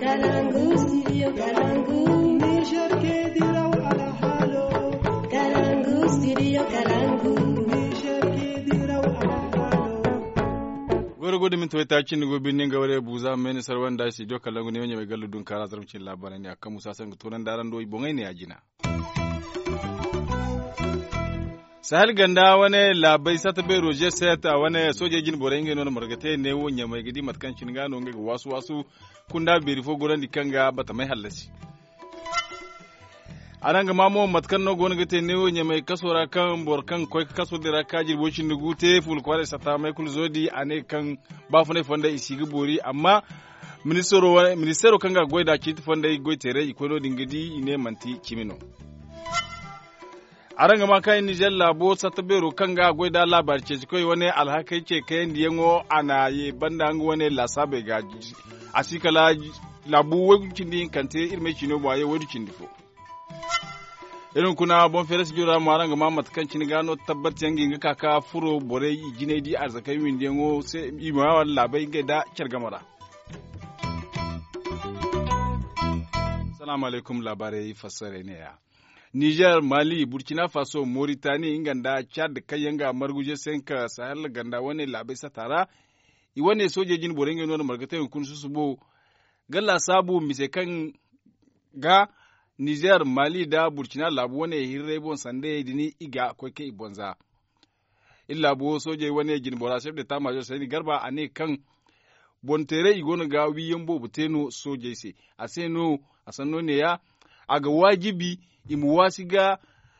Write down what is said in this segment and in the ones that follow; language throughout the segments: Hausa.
Kalangu, studio Kalangu. Niger ke diraw ala halo. Kalangu, studio Kalangu. Niger ke diraw ala halo. goro godo min toyta cinni go binni gawre buza men sarwan da si joka langu ne wanya mai gallu dun kara zarmcin labaran ne akan musa san tonan daran do bongai ne ajina sahel ganda wani labai sata bai roje seta wani sojojin borengi no margate ne wonya mai gidi matkan cin gano ga wasu wasu kunda beri fo goran dikanga bata mai halasi anan ga mamo matkan no gon gate ne wonya mai kasora kan borkan koy kaso dira kajir bocin da gute ful kware sata mai kul zodi ane kan ba fune fonda isigi bori amma ministero ministero kanga goida kiti fonda goitere ikono dingidi ine manti kimino a ranga ma kayan Nijar labo sata bero kan ga gwai da labar ce koi wani alhakai ce kayan da yango ana ye banda an wani lasabe ga a sika la labu wajen din kante irme chino ba ye wadi difo irin kuna bon fere su jura ma ranga ma matkan cin gano tabbat yangi ga kaka furo bore jine di arzakai min yango sai imawa labai ga da kyargamara Salamu alaikum labarai fassare ne ya. Niger, Mali, Burkina Faso, Mauritania, Inganda, Chad, Kayanga, Marguje, Senka, Sahel, Ganda, wane labai satara, iwane sojojin Borenge nuna margata yankun su subo, galla sabu mise kan ga Niger, Mali da Burkina labu wane hirre bon sande dini iga kweke ibonza. Illa bu soje wane jin bora chef de tamajo sani garba ane kan bontere igonu ga wiyen bo buteno soje se aseno asano ne ya aga wajibi imu wasiga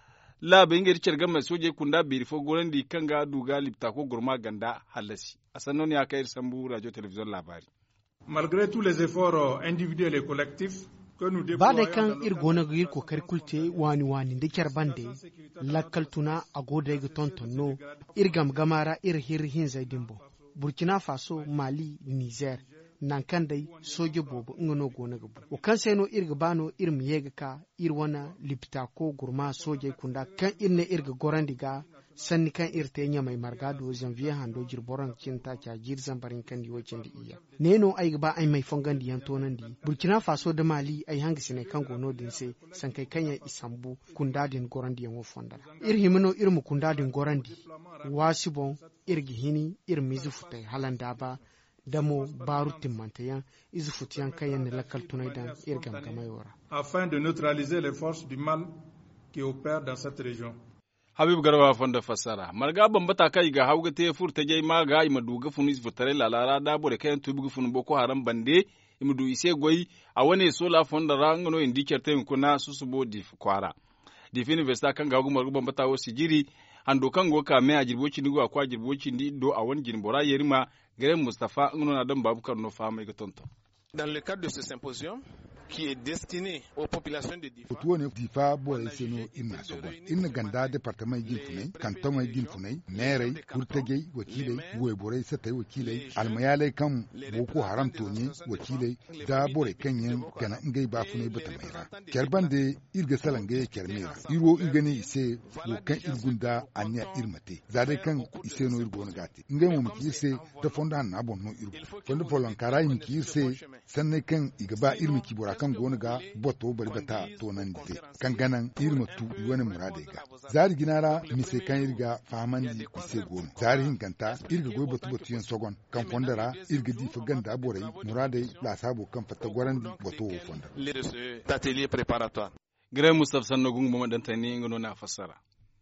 labe ingeri cerga mai soje kunda biri fo gorandi kanga duga lipta ko gurma ganda halasi asanno ne aka sambu radio television labari malgré tous les efforts individuels et collectifs que nous ba da déployons kan dans le ir cadre gona ga ir kokari kulte wani wani da kyar bande lakkal tuna a goda ga tontonno ir gam gamara ir hir hin zai dimbo burkina faso mali niger nan kan dai soje bobo ngano gona ga bu o kan sai no ir ga bano ir mi yega ka ir wana lipta ko gurma soje kunda kan ir ne ir ga gorandi ga sanni kan ir te nya mai margado janvier hando jir boran kinta kya jir zambarin kan di wacin di iya neno ai ga ba ai mai fongan di yantonan di burkina faso da mali ai hangi sine kan gono din se san kai kanya isambu kundadin gorandi yan wo fondara ir himino ir mu kundadin gorandi wasibon ir gihini ir mizu futai halanda ba damo baru timmantayan izu futiyan kayan ne lakal tunai dan ir gamgamai wara afin de neutraliser les forces du mal qui opèrent dans cette région. habib garba fonda fassara marga bambata kai ga hauga te furta jai ma ga ima duga funu is futare lalara da bore kayan tubu funu boko haram bande ima du ise goyi a wane sola fonda rangano indi kerte kuna susubo di kwara di fini vesta kan ga hauga marga bambata wo sigiri ando kan go ka me a jirboci ni go akwa jirboci ndi do a wani jirbora yerima gare mustafa ngono na dan babukar no fama ga tonto Dans le cadre de ce symposium, qui est destiné aux populations de Difa, Otuwo ne difa bore seno ina sogo. Inna ganda departement gin funai, kanton gin funai, merai, kurtagei, wakilai, goye bore satai wakilai, almayalai kan boko haram tonye wakilai, da bore kanyen gana ngai ba funai bata maira. Kerban de irga salange kermera. Iro irgani ise wo kan irgunda anya irmate. Zade kan ise no irgo gati. Ngai mu miki ise da fonda na bon no irgo. Fonda folon karai miki ise sannan kan igaba irmi kibura kan gona ga boto bari bata to nan dite kan ganan irma tu wani murada ga zari ginara mise kan irga faman di ise gona zari hinkanta irga goy boto boto yen sogon kan fondara irga di ganda borai murada la sabo kan fata gwarandi boto wo fonda les de cet atelier préparatoire. gare mustafa sanno gungu mama dan tani ngono na fassara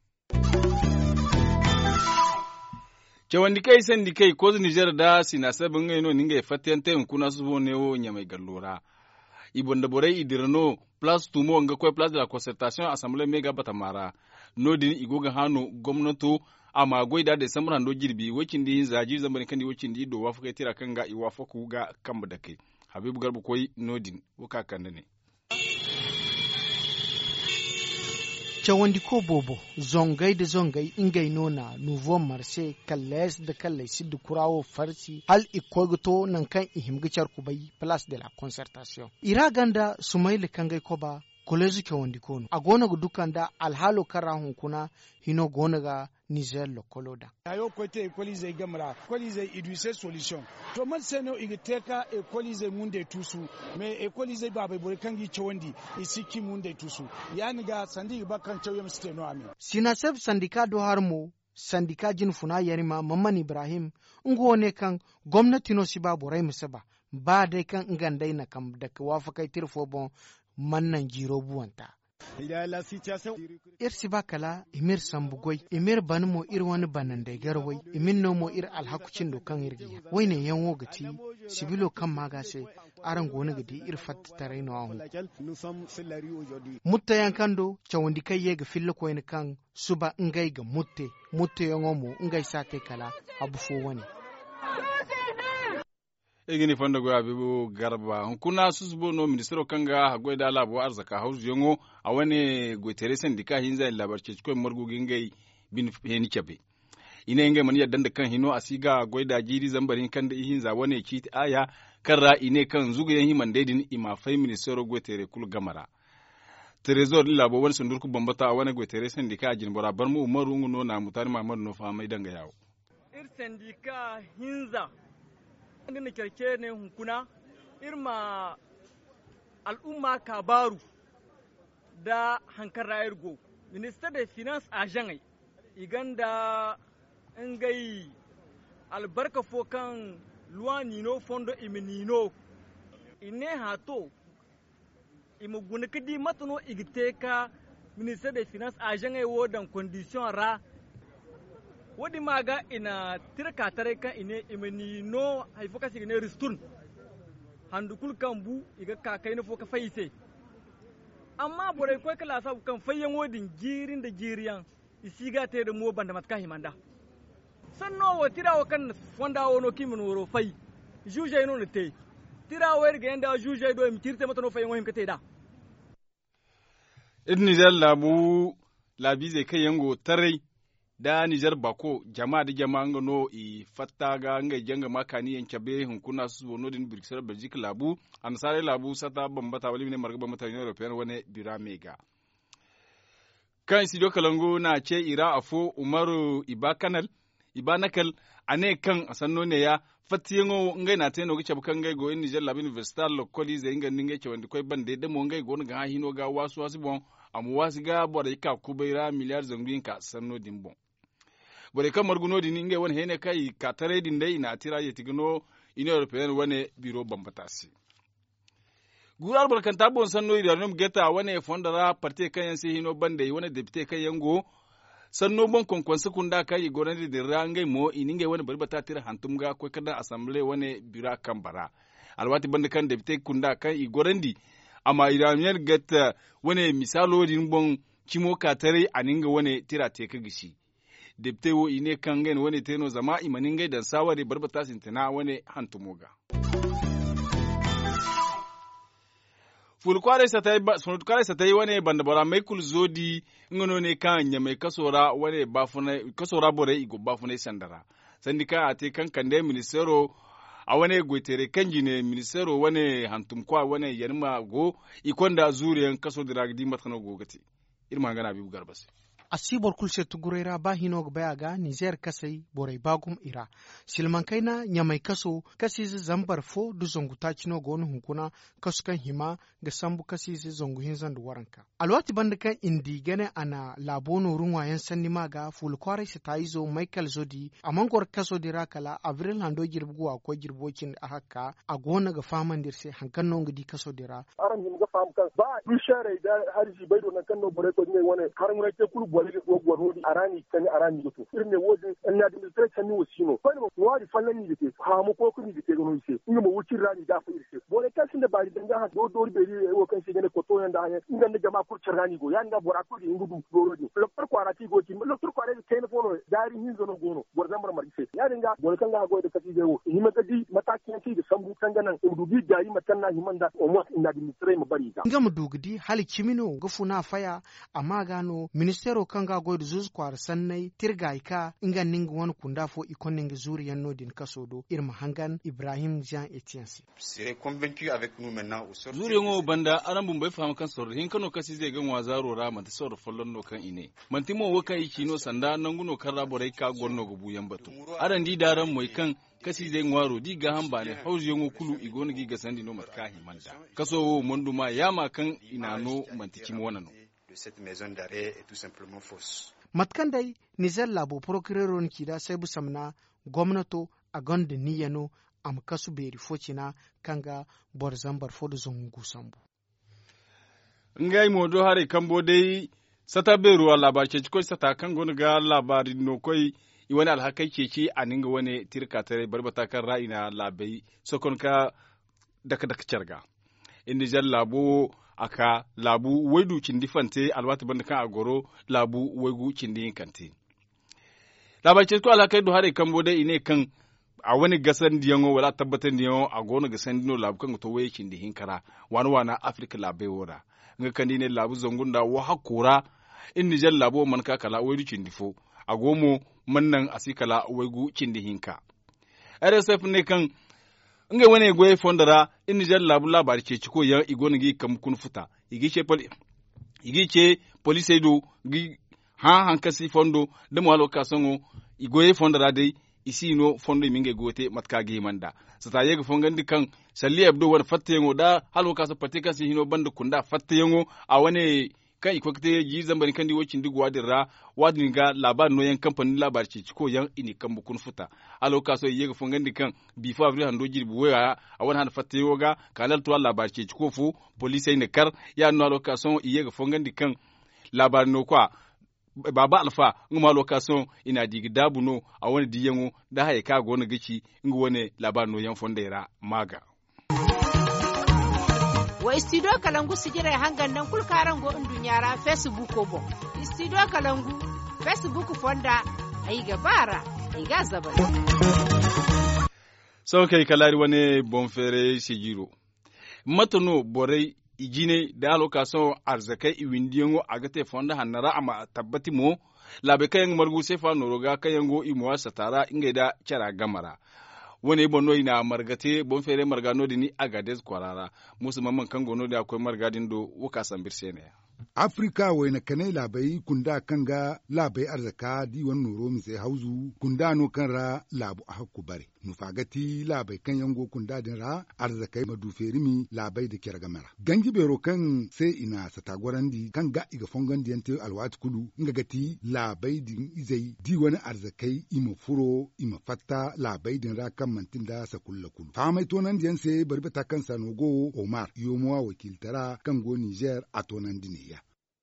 cewandi kai sandi kai ko Niger da sina sabin ngaino ninga fatiyan tayin kuna su bo ne wo nya mai gallora ibon da borai idirano plus tumo nga kwe plus de la concertation assemblée mega batamara nodin igoga hano gwamnato amma goida da samran do jirbi wakin di zaji zamban kan di wakin di do wafuka tira kanga iwafa ku ga kamba da kai habibu garbu koi nodin wuka kan ne cawandi ko bobo zongai da zongai ingai nona nouveau marché kalles da kallai siddu kurawo farsi hal ikogoto nan kan ihimgicar kubai place de la concertation ira ganda sumaili kangai koba kolezu ke wondi kono a gona ga dukan da alhalo kara hunkuna hino gona ga niger lokolo da ayo kote ekolize gamra ekolize iduse solution to man seno igiteka ekolize munde tusu me ekolize babe bore kangi chondi isiki munde tusu yani ga sandi ba kan chawye mste no ami sinasef sandika do harmo sandika jin funa yarima mamman ibrahim ngo ne kan gwamnati no siba borai musaba ba dai kan ngandai na kam da wafakai tirfo bon mannan jiro buwanta ir siba kala imir sambugoi imir ban mo ir wani banan da garwai imin no mo ir alhakucin do kan irgiya wai ne yan wogati sibilo kan magase aran gona gadi ir fatta tare no ahu mutta yan kando chawandi kai ye ga fillo ko kan suba ngai ga mutte mutte yango mo ngai sa kai kala abu fo wani egini fanda go abibu garba kuna susbo no ministero kanga hagoi da labo arzaka hausu yongo a wani goitere sendika hinza labarce ko margu gingai bin heni chabe ina ingai mani yadda kan hino asiga goida jiri zambarin kan da hinza wani ki aya karra ine kan zugu yan himan daidin ima fai ministero goitere kul gamara trezor labo wani sundurku bambata a wani goitere sendika a jinbora bar mu umaru no na mutane mamadu no fa mai danga yawo ir sendika hinza na kyarke ne hunkuna irma al'umma kabaru da hankar rayar go minister da finance a jangai iganda ngai albarka fo kan luwa nino fondo imi nino ine hato imi guna kadi matano igite ka minister da finance a jangai wodan condition ra wadi maga ina tirka tare kan ine imani no haifo kasi ne ristun handukul kan bu iga kakai na foka faise amma bore ko kala sa kan fayyan wodin girin da giriyan isiga te da mo banda matka himanda sanno wo tirawo kan fonda wono kimin woro fai juje no ne te tirawo erga yanda juje do mi tirte mata no fayyan wohim kate da idni labu labi zai kai yango tarai da Nijar bako jama'a da jama'a nga no i fatta ga nga janga makani yan cabe hun kuna su wono din Bruxelles Belgique labu an sare labu sata bambata wali ne marga bambata Union European wane bira mega kan studio kalango na ce ira afo Umaru Ibakanal Ibanakal ane kan asanno ne ya fatiyengo ngai na teno gicha bukan ngai go Nijar labu University lokoli ze inga ninge ce wandi koy bande de mo ngai go nga hino ga wasu wasu bon amu wasu ga bora ka kubaira miliyar zangwin ka sanno din bon bore kan marguno din inge wani hene kai ka tare din dai na tira ya tigno ina european wane biro bambatasi gurar barkan ta bon sanno ida nom geta wane fondara parte kan yan sai hino bande wane deputy kan yango sanno bon konkon sekunda kai goran de rangai mo ininge wane barbata tira hantum ga ko kada assembly wane bira kan bara alwati bande kan deputy kunda kan i gorandi amma iraniyar gata wane misalo din bon kimo ka tare aninga wane tira te ka gishi debte wo ine kangen wani teno zama imanin gai dan sawari barbata sintina wani hantumoga. fulkware sa ta yi wani bandabara mai kul zodi ngono ne kan nya mai kasora wani bafuna kasora bore igo bafuna sandara sandika a te kan kande ministero a wani gwetere kanji ne ministero wani hantumkwa wani yanma go ikonda zuriyan kaso diragdi matano gogati irma gana bibu garbasi asibor kulse tugurera ba hinog bayaga niger kasai borai bagum ira silman kaina nyamai kaso kasisi zambar fo du zongu tachino gonu hunkuna kasukan hima ga sambu kasisi zongu hinzan du waranka alwati banda kan indi gane ana labono runwayen sanni maga ful kwarai se taizo michael zodi amangor kaso dira kala avril hando girbugu ko girbokin a haka a gona ga faman dirse hankan no ngidi kaso dira aran him ga fam kan ba du share da harji baido nan kan no bore ko ne wone har mun ke kul bole ko gwarodi arani kan arani goto irne wodi an na dimiltre kan ni wasino ko mo wadi fallan ni dite ha mu ko kuni dite gono ise inga mo wuci rani da fa irse bore kan sin da bari danga ha do do be ri wo kan shi gane ko to yanda ha inga ne jama kur rani go yanda bora ko ingudu dorodi lo par ko arati go ti lo tur ko are kai fono dari hin zono gono bor zambar mar ise ya dinga bore kan ga go da kasi je wo ni maka di matakin ci da sambu kan ganan udubi gari matan na himanda o mo ina dimiltre mo bari ga nga mu dugdi hali kimino ga funa faya amma gano ministero kanga goydu zuz kwar sannai tirga ka inga ninga wani kunda fo ikon ninga zuri yanno din kasodo irma hangan ibrahim jean etienne zuri ngo banda aran bun bai faham kan sorri hin kano kasi zai gan wazaro ra man ta sorri follon no kan ine man timo waka iki no sanda nan guno kan raborai ka gonno go buyan batu aran di daran moy kan kasi zai ngwaro di ga hamba ne hauzi yango kulu igoni gi ga sandi no matka himanda kaso mondu ma yama kan inano mantiki mo wanano matkan dai nijar labo procureur kida sai busamna gwamnato a gonda niyano am kasu beri focina kanga bor zambar fodo zongu sambu ngai modo hare kambo dai sata beru labar ke ko sata kan gonu ga labari no koi wani alhakai keke a ninga wani tirka tare barbata kan ra'ina labai sokon ka daka daka carga inda jan labo aka labu waidu cindi fante alwata banda kan agoro labu waigu cindi kante labar ce ko alhakai do hare kambo dai ine kan a wani gasan diyango wala tabbatar diyango a gona gasan dino labu kan to waye cindi hinkara wani wana afrika labai wora nga kandi ne labu zangunda wa hakura in jan labo man ka kala waidu cindi fo a gomo mannan asikala waigu cindi hinka rsf ne kan nga wani goye fondara in jan labu labari ce ciko ya igoni gi kam kun futa igi ce poli igi ce police do gi ha hankasi fondo da mo ka songo igoye fondara dai isi no fondo minge gote matka gi manda sata yega fongandi kan salli abdo wani fatte yango da halo ka sa patika si hino banda kunda fatte yango a wani kan iko kete ji zambani kan di wocin dig wadin ra wadin ga labar no yan kamfanin labar ce ko yan ini kan bukun futa alo ka so yega fongan di kan bi fa avril hando jiri bu waya a wani han fatte yoga kanal to labar ce ko fu police ne kar ya no alo ka so yega fongan di kan labar no kwa baba alfa nguma lokason ina digi dabu no a wani diyango da haye ka gona gici ngu wani labar no yan fondera maga wa studio kalangu sigirai hangan nan kulkaran go indun yara facebook ko bon studio kalangu facebook fonda ai gabara ai ga zabal sau kai kalari wani bonfere sigiro matano borai ijine da lokason arzakai iwindiyango agate fonda hannara ama tabbati mo labe kayan margu sefa noroga kayan go imuwa satara inga da cara gamara wani bonno ina margate bon fere margano dini agades kwarara musu mamman kan gono da akwai margadin do wuka sambir sene afrika waina kanai labai kunda kanga labai arzaka di wan noro mi sai hauzu kunda no kan ra labu a hakku bare nufagati labai kan yango kunda din ra arzakai maduferi mi labai da kyar gamara gangi bero kan sai ina satagwarandi kan ga iga fongan diyante alwat kulu nga gati labai din izai di wani arzakai ima furo ima fatta labai din ra kan mantin da sakulla kulu famai tonan diyan sai barbata kan sanogo omar yomuwa wakiltara kan go niger a tonan diniya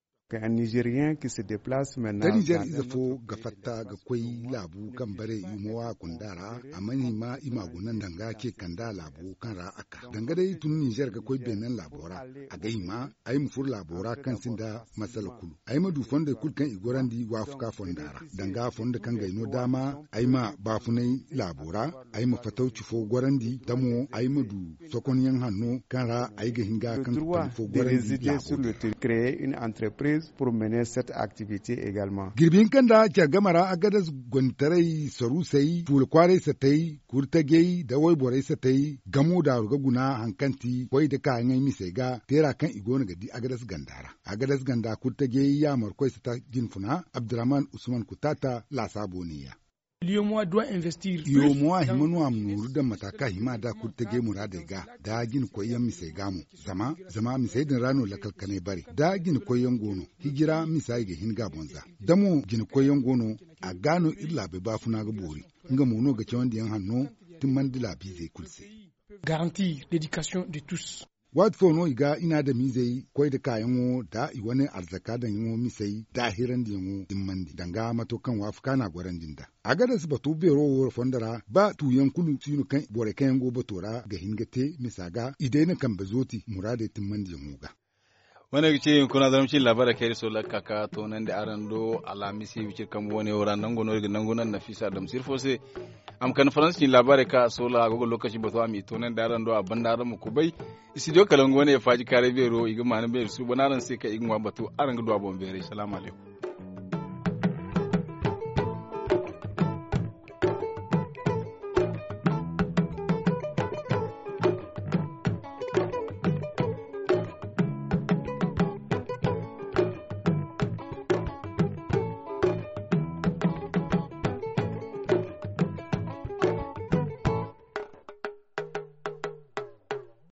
un Nigérien qui se déplace maintenant. Da Niger iza fo ga fatta ga kwai labu kan bare yumowa kundara a mani ma imagunan danga ke kanda labu kan ra aka. Danga dai tun Niger ga kwai benin labora a gai ma a yi mufur labora kan sin da masala kulu. A yi madu fonda kul kan igoran di wa fuka fondara. Danga fonda kan gaino dama a yi ma bafunai labora a yi ma fatauci fo goran di damo a yi madu sokon yan hannu kan ra a yi ga hinga kan fo goran di labora. Créer une entreprise pour mener cette activité également. Girbin kanda kyargamara agadas gwantarai sarusai fulkwarai satai kurtagei da waiborai satai gamo da rugaguna hankanti wai da ka ngai misai ga tera kan igona gadi agadas gandara agadas ganda kurtagei ya markoi sata jinfuna Abdurrahman Usman Kutata la saboniya. Liyomuwa doit investir. Yomuwa himanu amnuru da mataka hima da kurtage murade ga da gin koyan misai gamu zama zama misai din rano lakalkane bare da gin koyan gono hijira misai ga hinga bonza damo gin koyan gono a gano illa be bafuna ga bori nga mono ga cewan diyan hanno tun mandila bi zai kulse. Garantir l'éducation de tous. wat fono iga ina da mizai koi da kayan wo da i wani arzaka da yin misai da hiran da yin dimmandi danga mato kan wafuka na gwaran dinda a gada su batu bero wo fondara ba tuyan kulu sinu kan bore kayan go batora ga hingate misaga idai na kan bazoti murade timmandi yin ga wani ce kuna zama cin labarai kai so la kaka to nan da aran do alamisi wicir kam wani wora nan gono ga nan gonan nafisa da musir fose am kan faransi cin labarai ka so la gogo lokaci ba to ami to nan da aran do abban da aran mu kubai studio kalango ne ya faji kare bero igma na be su banaran sai ka igma batu aran ga do abon bere assalamu alaikum